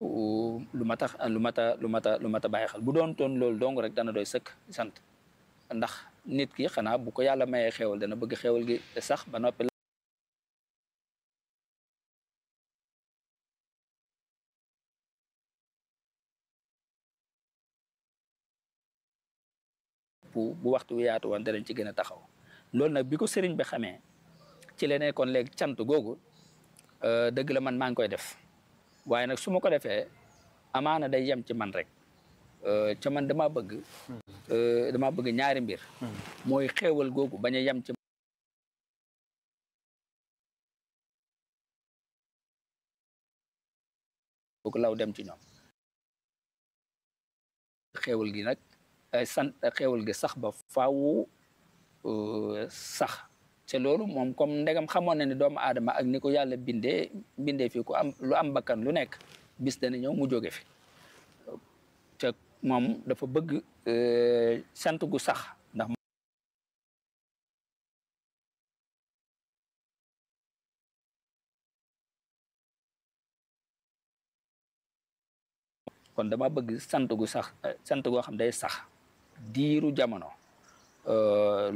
lu mat a lu mat a lu mat a lu mat a bàyyi xel bu doon toon loolu dong rek dana doy sëkk sant ndax nit ki xanaa bu ko yàlla mayee xéewal dana bëgg xéewal gi sax ba noppi bu bu waxtu wi yaatu woon danañ ci gën a taxaw loolu nag bi ko sëriñ bi xamee ci la nekkoon léegi cant googu dëgg la man maa ngi koy def waaye nag su ma ko defee amaana day yem ci man rek ca man dama bëgg dama bëgg ñaari mbir mooy xéewal googu bañ a yem ci googu law dem ci ñoom xéewal gi nag sant xéewal gi sax ba faawu sax te loolu moom comme ndegam xamoon na ni doomu aadama ak ni ko yàlla bindee bindee fii ku am lu am bakkan lu nekk bis dana ñëw mu jóge fi te moom dafa bëgg sant gu sax ndax kon dama bëgg sant gu sax sant goo xam day sax diiru jamono